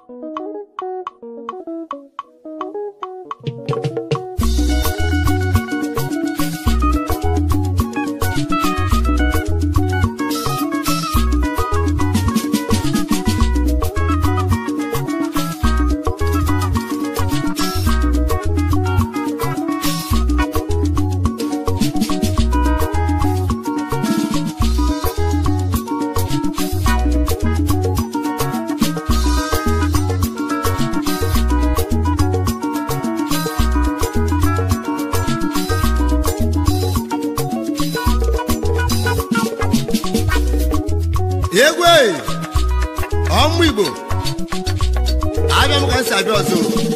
egwu eyi ọmụ igbo abịa m ka m si abịa ọzọ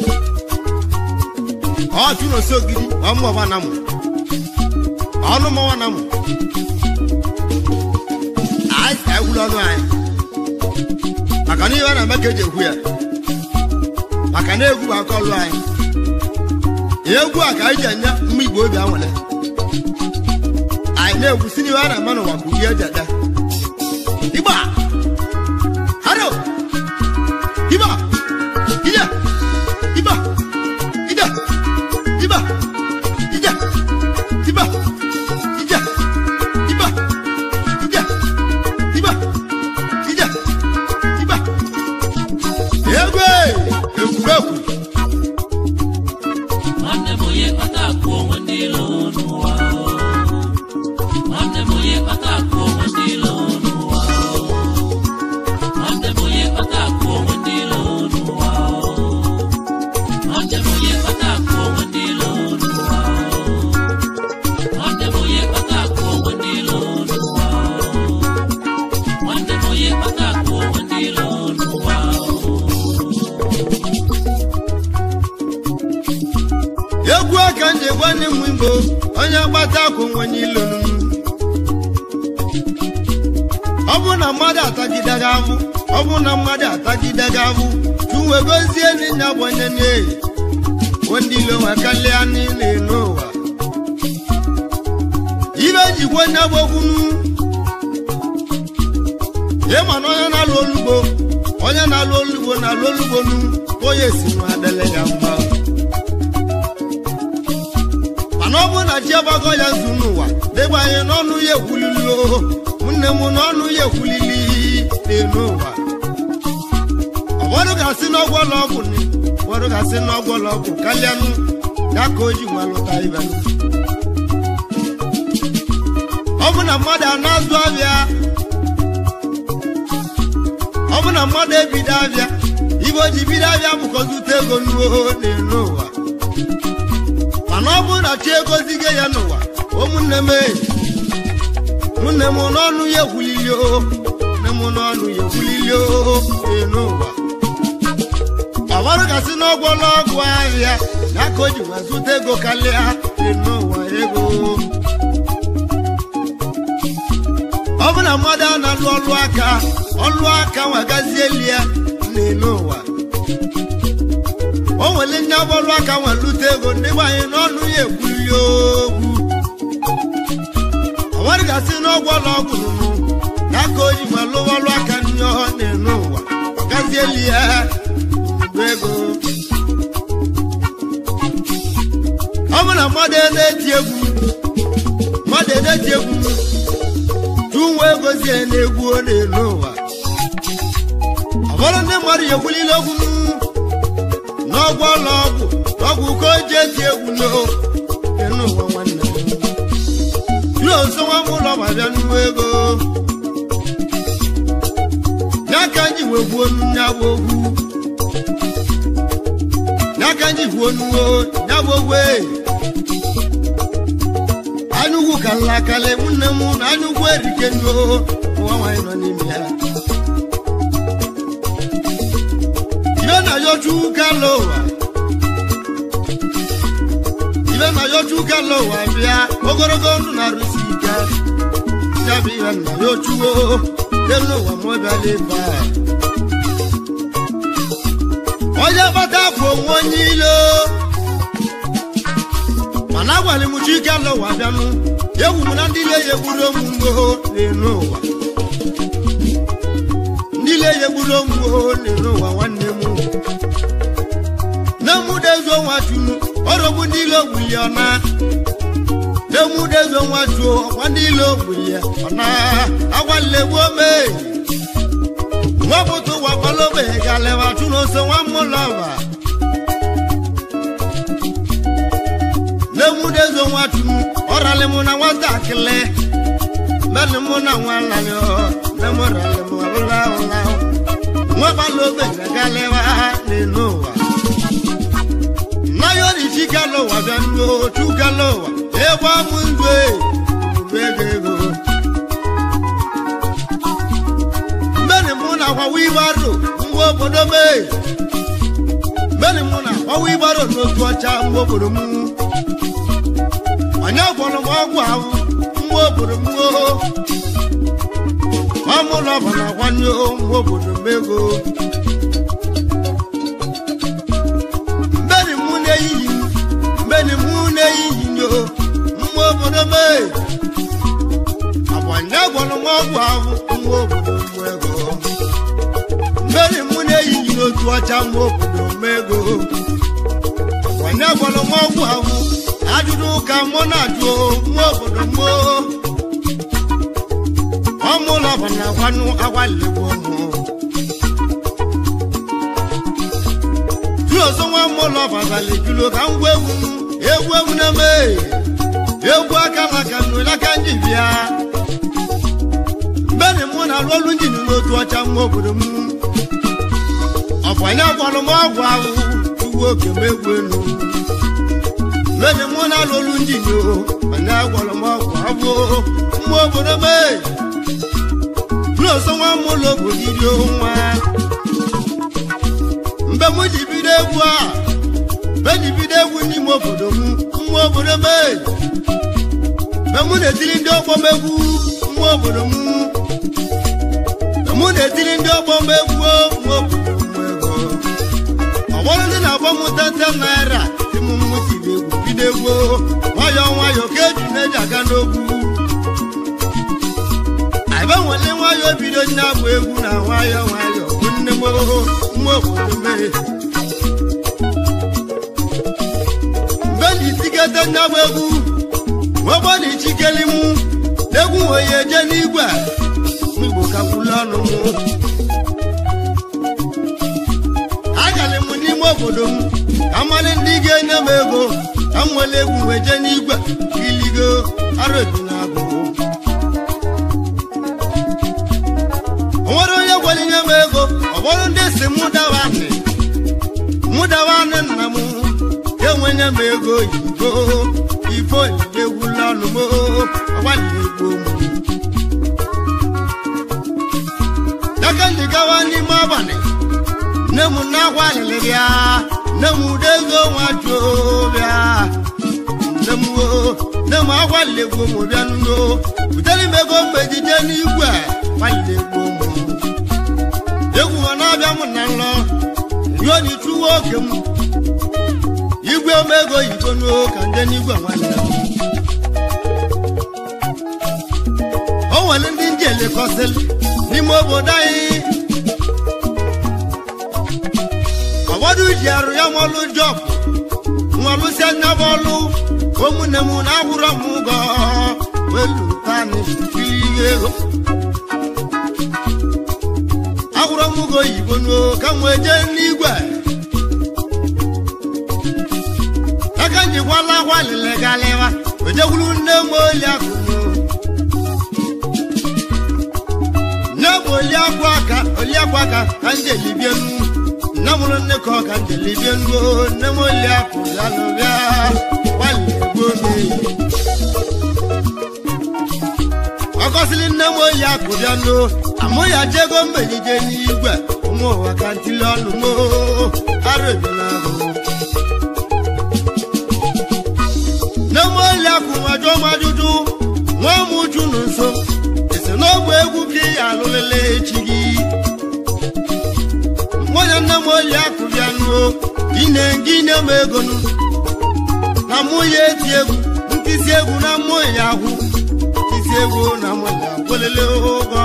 ọchụ na osogidi ọmụ ọba na mụ ọnụ mọwa na mụ anyị ka egwuru ọnụ anyị maka na ihe a na-eme ka eji ekwu ya maka na egwu bụ aka ọlụ anyị egwu a ka anyị ji enye mma igbo obi anwale anyị na-egwu si n'ihe a na-eme n'ụwa bụ ihe eji ede Iba! Haro! Iba! Ida! Iba! Ida! Iba! Ida! Iba! Ida! Iba! Ida! Iba! Ida! Iba! Egwe! Egwuregwu! nwanne m onye kpata akụ onwe ndị ilo n'ụwa o. nwanne m onye kpata akụ onwe ndị ilo n'ụwa o. nwanne m onye kpata akụ onwe ndị ilo n'ụwa o. nwanne m onye kpata akụ onwe ndị ilo n'ụwa o. nwanne m onye kpata akụ onwe ndị ilo n'ụwa o. nwanne m onye kpata akụ onwe ndị ilo n'ụwa o. egwu aka m ji gwa ndị mmụ igbo onye gbata akwụ nwenye ilonu ọ bụ na mmadụ atagide gị ahụ ọ bụ na mmadụ atagide gị ahụ tuwe gozie n'inya bụ onye na-eyi ndị ilo nwe kalịa niile n'ụwa ibe jikwa onye gbokwunu ịma na onye na-alụ olugbo onye na-alụ olugbo na-alụ olugbo nu onye si nwa adịle ya mma mana ọ bụrụ na chi agbago ya zu n'ụwa dịgba anyị n'ọnụ ya ekwulili o nne m n'ọnụ ya ekwulili n'elu ụwa ụfọdụ ga-asị n'ọgwọlọ ọgwụ ni ụfọdụ ga-asị n'ọgwọlọ ọgwụ kalịanụ ya ka o ji nwa lụta ibe ọ bụ na mmadụ a na-azụ abịa ọ bụ na mmadụ ebido abịa ibe o ji bido abịa bụkọzute ego n'uo n'elu ụwa mana ọ bụrụ na chi egozigo ya n'ụwa ụmụnne m enyi nne m n'ọnụ ya ekwulili o nne m n'ọnụ ya ekwulili o ee n'ụwa ọbarụ gasị n'ọgwọla ọgwụ ahịa ya ka o ji wee zụta ego karịa ee n'ụwa ego ọ bụ na mmadụ a na-alụ ọlụ aka ọlụ aka nwagazieli ya n'elu ụwa o nwere nye ọbọlụ aka nwere lute ego ndị gbanye n'ọnụ ya ekwuli okwu ọnwere gasị n'ọgwụ ọla ọgwụ nụnụ ya ka o ji nwere lụwa ọlụ aka nye ọ na-enu ụwa ọgazieli ya bụ ego ọ bụ na mmadụ na-eti egwu mmadụ na-eti egwu tụọ nwa egozie na-egwu ọ na-enu ụwa ọbụrụ ndị mmadụ ya ekwulile okwu n'ọgwụ ọla ọgwụ ọgwụ ka o ji eti egwu n'enu ụwa nwanne m ruo nso nwa m ụlọ ma bịa nnuwe ego ya ka nji wee gbuo ya bụ ogwu ya ka nji gbuo nuwo ya bụ ogwe anyụgwu ka nla kalị nwanne m na anyụgwu erike nuo nwa nwaanyị nọ n'ime ya ibe na yoju kala ụwa ibe na yoju kala ụwa bịa ogologo ndụ na-arụsi ike ya bụ ihe na yojuo elu ụwa ma ọ bịala ebe a onye gbata afọ onwe onye ilo mana agwara m chike ala ụwa bịanụ egwu m na ndị ile ya egburu omugbo n'elu ụwa ndị ile ya egburu omugbo n'elu ụwa nwanne m ilo gbuli ọna emudezo nwatuo ọkwa ndị ilo gbuli ọna agwalegbu ome nwapụta ụwa kwalobe galeba chụnoso nwa mmụlọba n'emudezo nwatu ọrali mụ na nwatakịrị mẹ́ni mú náà wọn lálẹ́ ọ́ lẹ́mú rẹ̀ lẹ́mú ọ̀la ọ̀la ọ́. wọ́n bá ló gbẹ̀gbẹ̀ gálẹ́ wá nínú wa. náyọ̀ ní síkà ló wà bẹ́ẹ̀ ní o túkà ló wà. ewu amúndé gbẹgbẹgbẹ. mẹ́ni mú náà wá wíwárò ń wó bòdó mẹ́. mẹ́ni mú náà wá wíwárò ní ojú ọjà ń wó bòdó mú. ọ̀nyá gbọ́dọ̀ mọ́ ọgbà ahụ nwa obodo m o ọmụlọ bụ na akwanye nwa obodo m ego mbeni mụ na-eyiyi mbeni mụ na-eyiyi nyo nwa obodo m agbanye gwọrọ m ọgwụ ahụ nwa obodo m ego mbeni mụ na-eyiyi n'otu ọcha nwa obodo m ego agbanye gwọrọ m ọgwụ ahụ ajụjụ ka mụ na-ajụ nwa obodo m ọmụlọ bụ na gwanụ agwaligbo mụ juozo nwa mụlọ babalị julo ka ngwa egwu m egwu egwu na-eme egwu aka maka nnụlaka ndị bịa mbeni mụ na-alụ ọrụ njin n'otu ọcha nwa obodo m ọ bụ onye gwọrọ m ọgwụ ahụ ugwu oke m egwu elu lónìí mú náà lólu ń jìnnì o ọ̀nà àgbọ̀lọ̀mọ́ ọ̀pọ̀ àbò mú obodo mee lóòsọ wọn mú lóbo gidi ohun wa mgbe mụ ji bido egwu a mgbe ji bido egwu n'ime obodo m mụ obodo mee mgbe mụ na-etiri ndị ọgbọ m egwu mụ obodo m mgbe mụ na-etiri ndị ọgbọ m egwu mụ obodo m ego ọgbọrọ ndị na-agba m tete naira tí mo mú ti lè wù bídé wo nwayọ nwayọ kéjù méjì àga n'ogwu àìbẹ̀wọ̀lé nwayọ bido ní àgbọ̀ egwu na nwayọ nwayọ bụ nne m nwa obodo mee mgbe na itigete ní àgbọ̀ egwu nwegbo na ichikeli mụ n'egwu wee eje n'igwe mgbo kakwulu ọnụ mụ agalị m n'ime obodo m ka mmalị ndị ga-enye m ego ka m nwere egwu wee jee n'igwe iligo arụ ebi na agụ o nwere onye gwara inye m ego ọ bụrụ ndị si mụ dawa anị mụ dawa anị nna m enwenye m ego oyibo ifo onyinye egwula ọnụ m agbalịrị egbo m daka ndị gawa n'ime abalị nne m na-agwa alịlị bịa nne m ude ego nwa juo bịa nne m o nne m agwalile egwu m bịa nugo butere m ego mgbe ejije n'igwe gbalile egwu m egwu ọ na-abịa m na nlọ ruo n'ichuwa oke m igwe m ego yigo n'o ka ndị n'igwe nwanne m o nwere ndị ndị elekọsịlị n'ime obodo anyị ụfọdụ ji arụ ya nwọlụ jọb nwọlụsi anya bọọlụ ụmụnne m na-akwụrọ m ụgọ welu tani ihe ego akwụrọ m ụgọ oyibo n'o ka m wee jee n'igwe aka njikwala akwa lele galịwa ojekwuru nne m oli akụ nne m oli akwa aka oli akwa aka ka m jelibie nnu nne mụrụ nne ka ọ ka njelibie nnu nne m oli akụ ya n'ụbịa gbalị egbuo n'eyi ọkọsịlị nne m oyi akụ bịa n'o amụ ya jego mbenije n'igwe ụmụ ụwa ka ntili ọnụ mo arụ ebela ahụ nne m oyi akụ nwajụ m ajụjụ nwa m uju nụ nso esi n'ọgwụ egwu ka ị alụlele echi gị nwunye nne m oyi akụ bịa n'o ine gị nye m ego nụ na mụ ya eti egwu ntisi egwu na mụ ya ahụ isi egwu na mụ ya gwelele ụgwọ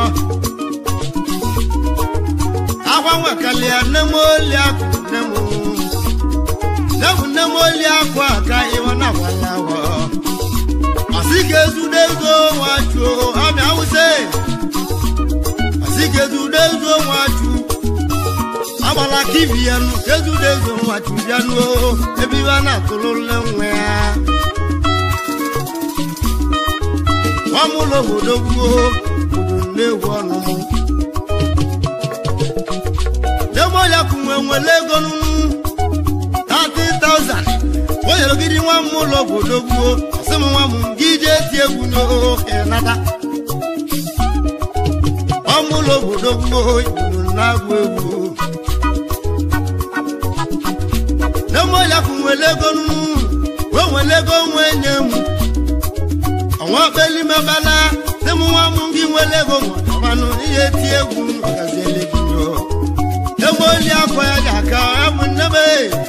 akwa nwekalia nne m oli akụ nne m nne m nne m oli akụ aka ịwa na asikezudezo nwachu amị awụse asikezudezo nwachu agbala kivianu kezudezo nwachu bịanuo ebe ibe a na-atụlụle nwa ya nwamụlọ obodo gwuo obodo na-egwu ọnụmụ demoya kunwe nwere ego nunu 30,000 o nyere gidi nwa m ụlọ obodo gwuo sị m nwa m gị jee ti egwu n'oke nata ọmụ ụlọ obodo gwuo igbo na-agụ egwu demoya kunwere ego nunu wee nwere ego nwe nye m ọnwa kpelimebana sị m nwa m gị nwere ego nwabanụ ihe ti egwu ọgaziele gị nyoo nemoli akwa ya ga aka abụ nnebe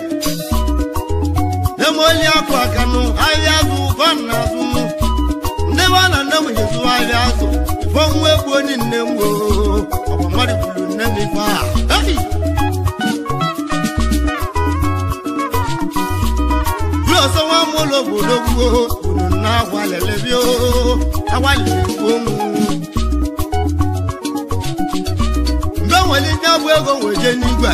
nemoli akwa aka nụ ahịa azụ ụkọ na azụ mụ ndị ba na nne m jezu ahịa azụ ifo nwa egbu onye nne m oo ọgwa mmadụ kwuru nne m ife a Hey! Bí ọ̀sán wọn mú lòbòdò gbó, ònà náà wà lẹ̀lẹ̀ bí ó, àwa lè kó mu. mgbe nwere nye bụ ego weje n'igwe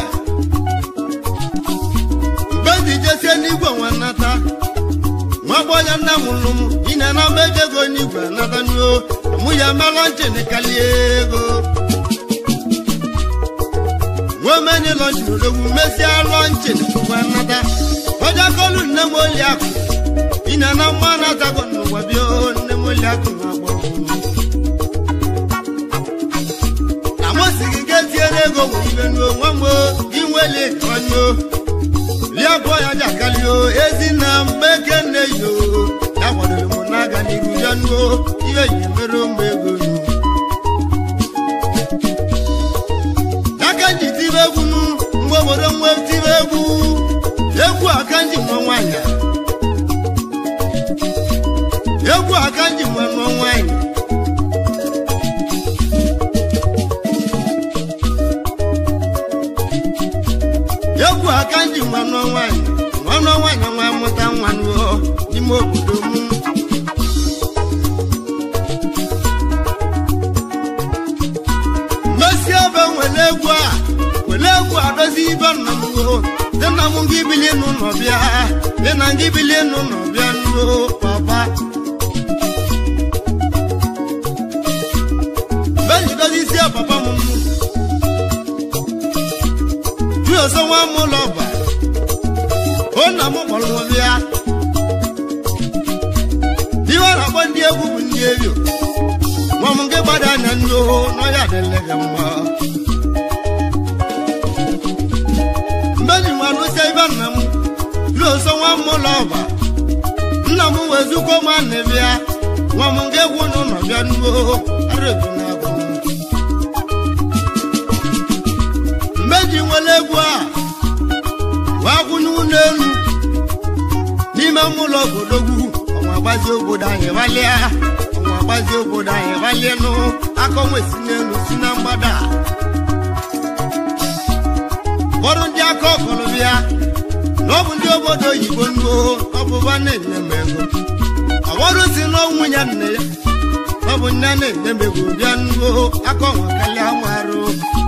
mgbe ndị jesie n'igwe nwe nnata nwa gbọya nna m lụ m ine na mgbe eji ego n'igwe nata nuo mụ ya melọ nchin kalie ego nwee menye lọnchin odogwu mesie lọnchin nwe nnata ọja kolu nne m oli akụ ine na mma natago n'ụwa bịa nne m oli akụ na-agbọ amosigi ge tiere ego wụ ibe nuo nwa m inweli ọnyụ liabụọ ya jakali o ezinna mbeke nne yo ya kwadoro m n'aga n'iru ya nuo ihe yi mere ụmụ ego nu aka nji tibe egwu nu mgbe obodo nwe tibe egwu egwu aka nji nwa nwanyị egwu aka nji nwa nwa nwanyị egwu aka nji nwanụ nwaanyị nwanụ nwaanyị nwa mụta nwa nuo n'ime obodo m mmesi ebe nwere egwu a were egwu adozi ibe nna m o dị nna m gị bilie n'ụlọ bịa dị na gị bilie n'ụlọ bịa nuo papa mgbe njidozi isi papa m nnu bí ọsọ wọn mú lọ bà ó nà mú bọ̀lù wọn bíá bí wọn rà bọ́ ndí egwu bụ ndí eyo wọn mú nké gbada nà ndí o n'ọyà délé gẹ mbọ. mbẹ́ni wọn ló ṣe ibà nà mú bí ọsọ wọn mú lọ bà nna mú wẹ̀zú kó má nì bíá wọn mú nké egwu nù nọ bíá ndí o arẹ́tù nà bọ̀ mú. mmeji nwere egwu a wakwụnye ụlọ elu n'ime ụlọ obodo gwu ọnwa agbazi obodo anyị gbalịa ọnwa agbazi obodo anyị gbalịa nụ aka onwe si n'elu si na mgbada ụfọdụ ndị aka ọkọrọ bịa na ọ bụ ndị obodo oyibo nuo ọbụba na-enye m ego ụfọdụ si n'ọnwụ ya nne ya ọ bụ nne na-enye m ego bịa nuo aka ọnwa kalịa nwa arụ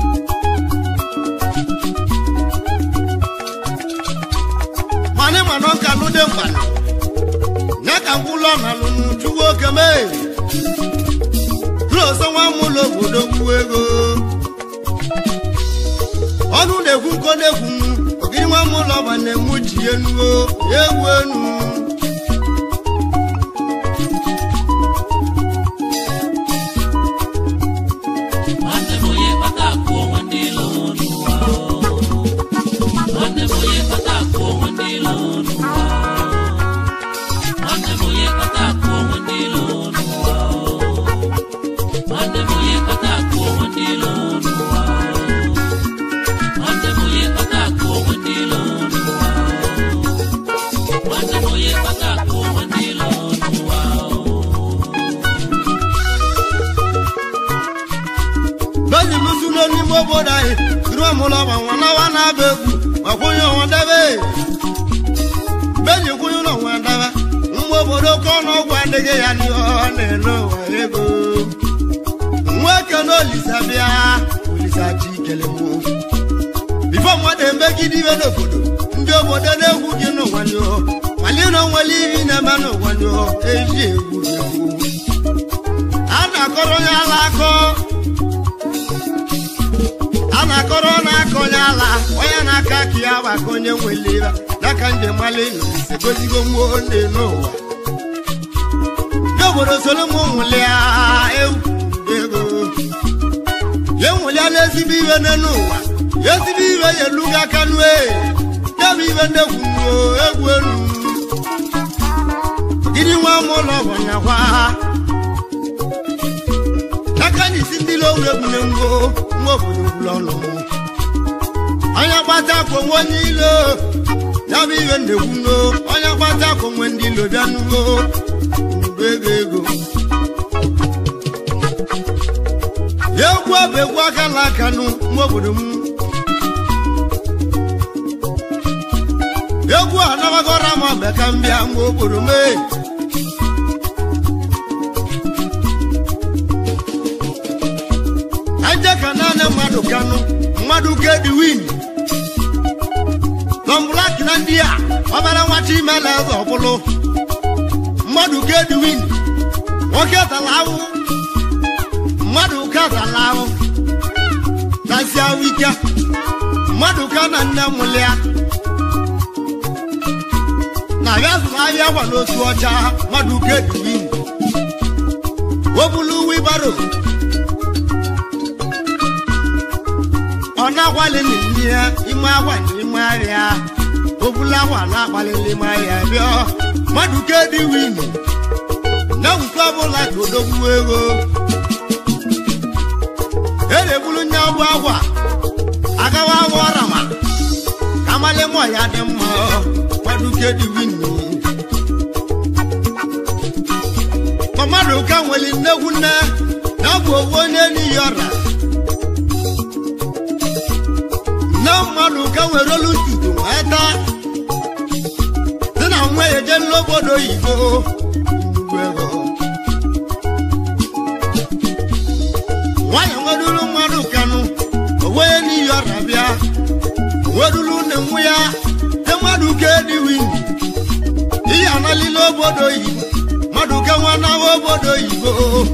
mani mana ọka lụde mgbana ya ka ngwụlọ na lụnụ chukwu oke mee ọsọ nwa m ụlọ obodo gbuo ego ọnụ na-ekwu nko na-ekwu ogiri nwa m ụlọ ọba na-enwu ji enuo ya egwu enu nwanne m onye kpata akụ onwe ndị ilo n'ụwa nwanne m onye kpata akụ onwe ndị ilo n'ụwa nwanne m onye kpata akụ onwe ndị ilo n'ụwa nwanne m onye kpata akụ onwe ndị ilo n'ụwa nwanne m onye kpata akụ onwe ndị ilo n'ụwa nwanne m onye kpata akụ onwe ndị ilo n'ụwa bẹ́ẹ̀ni lùsùlù n'ime obodo anyị duru m ụlọ ma nwa nawa na-aba egwu ma kwụnye ọnwa debe bẹ́ẹ̀ni kwụnye ụlọ nwa debe mgbe obodo ka ọnụ ọgwụ adịghị ya n'ihe na-ene ụwa ego nwoke na olisa bịa olisa chi kele mụ bifo mmadụ emegide ibe n'obodo ndị obodo na-egwu gị n'ụwa nyụ mali na onwere ibi na-eme n'ụwa nyụ eji egwu egwu a na-akọrọ onye ala akọ a na-akọrọ na-aka onye ala onye na-aka ka ya bụ aka onye nwere ibe n'aka njem mali ise gozigo nwa onye n'ụwa ndị obodo soro m nwụlịa ewu ego ya enweliala ezigbo ibe n'elu ụwa ya ezigbo ibe ya elugo aka nue ya bụ ibe ndị egwu egwu elu gịnị nwa m ụlọ bụ nyakwa aka na isi ndị lo egwu na ngwo nwa obodo gwụrụ ọnụ onye gbata akwa onwe onye ilo ya bụ ibe ndị egwu no onye gbata akwa onwe ndị ilo bịa n'ugbo nnukwu ego ego egwu bụ egwu aka na aka nụ nwa obodo m egwu a nabagora m ọbịa ka m bịa nwa obodo m ee. aja ka naanị mmadụ kanụ mmadụ ka dị win tọmblak na ndị a ọbara nwachi imela eze ọbụlụ mmadụ ka dị win nwoke tara ahụ mmadụ ka tara ahụ tasịa wike mmadụ ka na nne mụlịa na ya zụrụ ahịa gwa n'otu ọcha mmadụ ka dị win o bulu wibaro ọ na-agbalị n'ime ya ime agwa n'ime ahịa obula agwa na-agbalị n'ime ahịa bịa mmadụ ka dị win na nke ọbụla ka odogwu ego e na-ebulu nye ọgbụ agwa agawa agwa ọrama ka amalị mọ ya dị mma mmadụ ka dị win ma mmadụ ka nwere nnegwu nne na ọ bụ owu onye n'iyi ọra na mmadụ ka nwere olu ntutu wee taa dị na nwa ya eje n'obodo oyibo nnukwu ego nwanyị nweduru mmadụ kanụ owe n'iyi ọrịa bịa weduru nne nwa ya te mmadụ ka ediwi ihe analila obodo oyibo mmadụ ka nwa nawa obodo oyibo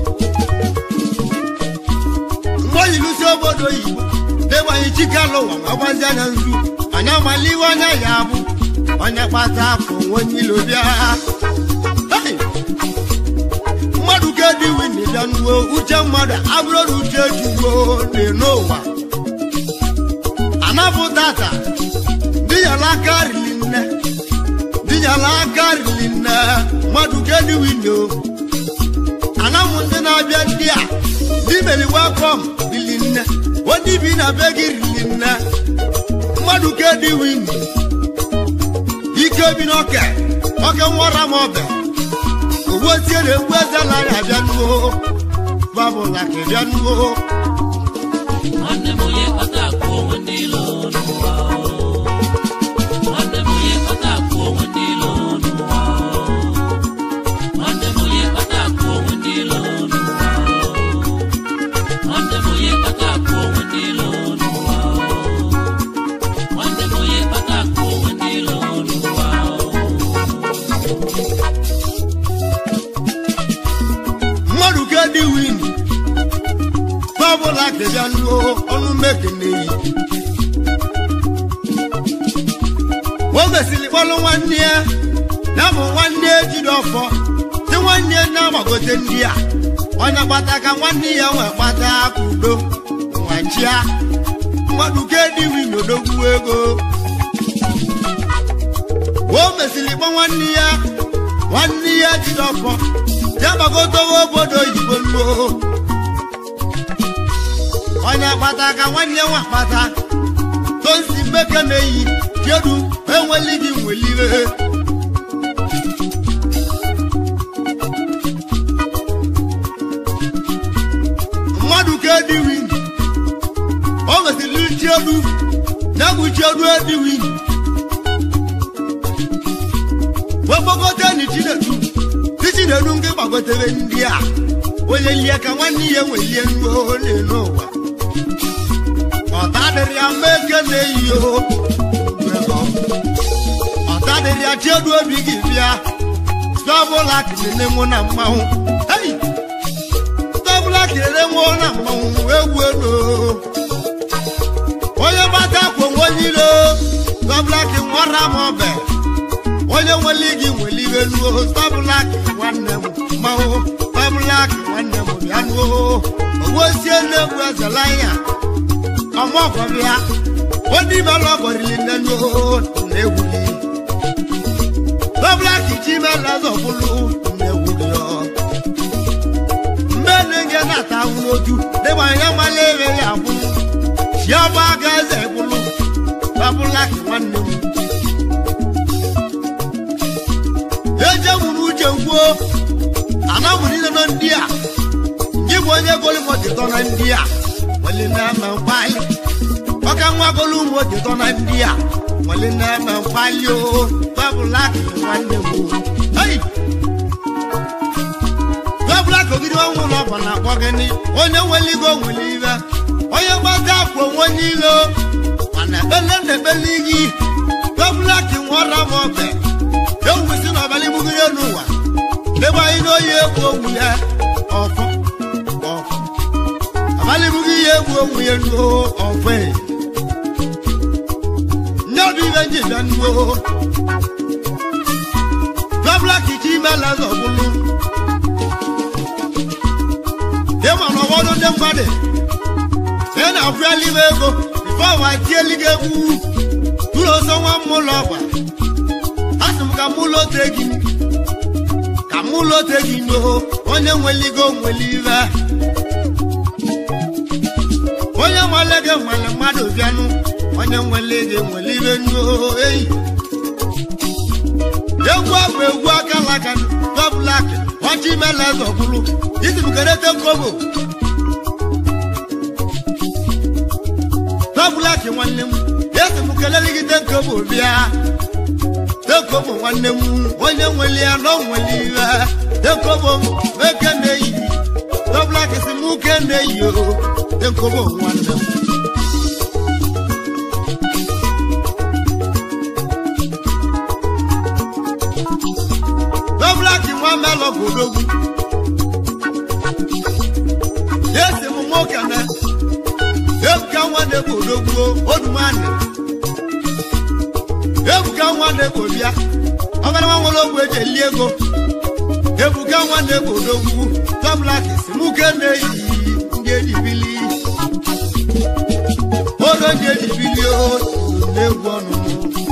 mgbe oyilusi obodo oyibo debanye chikalụwa ma gbazi anya nzu onye amala iwe anya ya bụ onye kpata afọ onye ilo bịa Hey! mmadụ ka dị wini bịa nuwo uche mmadụ abụrụ na uche juwo n'ụwa anapụ tata dịnyala aka rili nne dịnyala aka rili nne mmadụ ka dị wini o anamụ ndị na-abịa ndị a ndị meri welcome rili nne onye bi na be gị rili nne mmadụ ka dị wini ike bi n'oke oke nwara m ọbịa owó tí ó lè gbé sálárì àbíánúwó bábùlà kìbíánúwó. nwanne m onye kpata akụ onwe ndị ilo n'ụwa o. nwanne m onye kpata akụ onwe ndị ilo n'ụwa o. nwanne m onye kpata akụ onwe ndị ilo n'ụwa o. nwanne m onye kpata akụ onwe ndị ilo n'ụwa o. nwanne m onye kpata akụ onwe ndị ilo n'ụwa o. mmadụ ka dị win bábùlà kìbíánúwó ọnụ mekene yi. o mesịrị kpọlụ nwanne ya na bụ nwanne ejiri ọfọ tí nwanne ya na-agbagote ndị a onye kpata ka nwanne ya nwee kpata aka udo nwachia mmadụ ka dị win odogwu ego o mesịrị kpọ nwanne ya nwanne ya jiri ọfọ ya gbagotowe obodo oyibo luo onye kpata ka nwanne nwa kpata tosi mbeke na-eyi kedu enweli gị nweliwe mmadụ ka ediwi o nwesịrị chiedu ya bụ chiedu ediwi wegbogote ni chinedu ti chinedu nke gba gbagotere ndị a onye lie ka nwanne ya nwelie nruo n'elu ụwa ọta dịrị ya mma eke na-eyi o ọta dịrị ya chiedu obi gị bịa stọbụla kelele mụ na mmanwụ hei stọbụla kelele mụ na mmanwụ egwu ego onye gbata akwa onye ilo stọbụla ka nwara m ọbẹ onye nwere gị nwere ibe nuo stọbụla ka nwanne m mmanwụ stọbụla ka nwanne m bịa nuo owosie na-egwu ezela ya ọmọkọbịa onye ime lọgọrili nne nuo na-egwu gị stọbụla ka iji mela zọbụlụ na-egwu gị ọ mgbe na-enye na-ata ahụ n'otu dịbanye mala ere ya bụ chiọba aga eze gwụlụ stọbụla ka nwanne m ejewuru uche gwuo anamụ niile nọ ndị a gị bụ onye golu motịtọ na ndị a nwere na-eme mkpali ọka nwa golu motịtọ na ndị a nwere na-eme mkpali o babụla nwanne m hei babụla kogide ọnwụ na ọba na-akpọ gịnị onye nwere igo nwere ibe onye gbata akwa onwe niile mana ekpele na-ekpele gị babụla ka nwara m ọbẹ ewusi n'abalị gbugide n'ụwa ebe anyị n'oyi egwu onwu ya ọfọ ọfọ abalị bugị ya egwu onwu ya nuo ọfọ e nye ọdụ ibe nji bịa nuo babla kichi imela zọbụlụ ịma na ọgbọdụ ndị mmadụ ị na-afụali m ego bifo wa tieli gị egwu tụrụ ọsọ nwa mmụlọ ọgba asị m ka mụ lote gị ka mụ lote gị n'o onye nweligo nweli ibe onye nwale gị nwere mmadụ bịanụ onye nwele gị nwere ibe n'o eyi egwu abụ egwu akalaka gọblak ọchị mele zọbụrụ isi m kerete kobo gọblak nwanne m esi m kelele gị tekobo bịa tekobo nwanne m onye nwere ya na onwere iwe tekobo meke na-eyi gọblak si m uke na-eyi o tekobo nwanne m gọblak nwa melọ bụ odogwu esi m nwoke na ebuka nwanne bụ odogwu odumanị ebuka nwanne bụ bịa ọgara nwa nwere ogwu eji eli ego ebuka nwanne bụ odogwu gọblak si m uke na-eyi ndị ejibili odo ndị ejibili o na-egwu ọnụnụ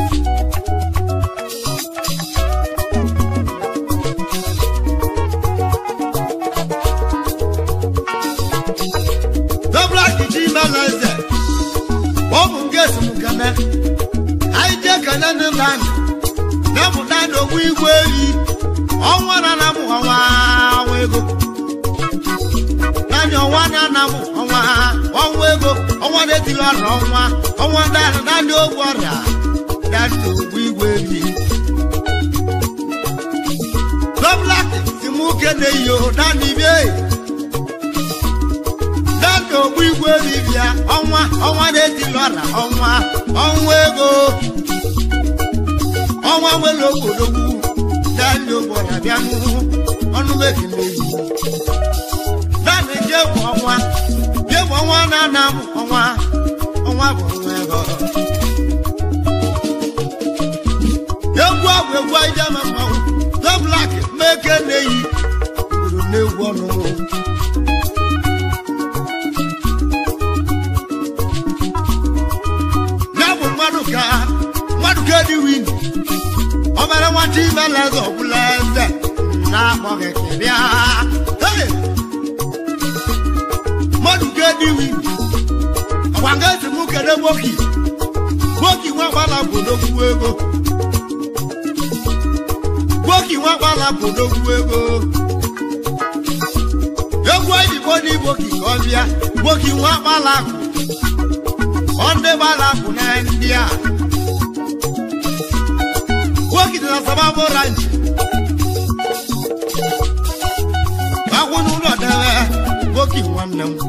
Dobla kiji meleze ọ bụ nke esemokene anyị jee kene ndị nna anyị na-emụta ndị ogbu igwe eyi ọnwa na na mụ ọnwa ọnwa ego naanị ọnwa na na mụ ọnwa ọnwa ego ọnwa na-etili ọrịa ọnwa ọnwa naanị naanị ogbu ọrịa naanị ogbu igwe eyi Dobla si mụ kene iyo naanị bie dada ogbu igwe dibịa ọnwa ọnwa na-etili ọra ọnwa ọnwa ego ọnwa nwere ogbodogwu dada ogbora bịa n'ụhụ ọnụ mekele yi dada je bụ ọnwa je bụ ọnwa na-ana m ọnwa ọnwa bụ ọnwa ego egwu abụ egwu ijama mmanwụ doblak meke na-eyi obodo na-egwu ọnụnụ ya bụ mmadụ ka mmadụ ka dị win ọ mere nwata ime leze ọbụla eze na-akpọghị kịrịa Hey! mmadụ ka dị win ọgwa nga esi mụ kede gboki gboki nwa gbala bụ n'okwu ego gboki nwa gbala bụ n'okwu ego egwu oyibo n'igboki ka ọ bịa gboki nwa gbala bụ ọ ndị gbara bụ na ndị a nwoke dị na sababu ranch boki nwanne m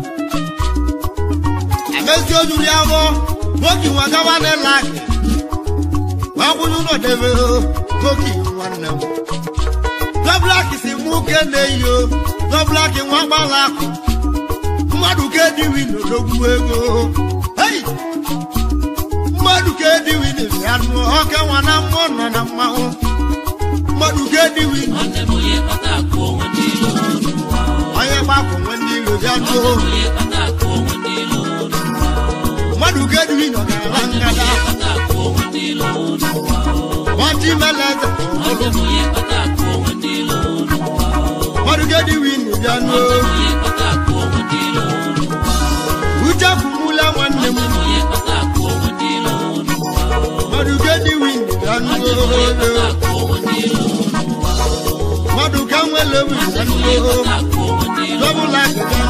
amezi ojuri abọ boki nwa gawa n'ịla akị wee kwụnye ụlọ debe boki nwanne m dọblaki si mụ ke na-eyi o dọblaki nwa gbala akụ mmadụ ka ediwi n'odogwu ego hei mmadụ ka ediwi na-ebịa nụ ọka nwa na mmụọ nọ na mmanwụ mmadụ ka ediwi nwanne m onye kpata akụ onwe ndị ilo n'ụwa onye gbakọ nwe ndị iro bịa nụ onye kpata akụ onwe ndị ilo n'ụwa mmadụ ka ediwi nọ gara ngada kpata akụ onwe ndị ilo n'ụwa nwata imele eze nwanne m onye kpata akụ onwe ndị ilo n'ụwa mmadụ ka ediwi na-ebịa nụ onye kpata akụ onwe ndị ilo n'ụwa uche kwumula nwanne m onye kpata akụ onwe ndị ilo n'ụwa mmadụ ka ediwi na-ebịa nụ akụ onwe ndị ilo mmadụ ka nwele wi na nụ akụ onwe ndị ilo dọbụla akịga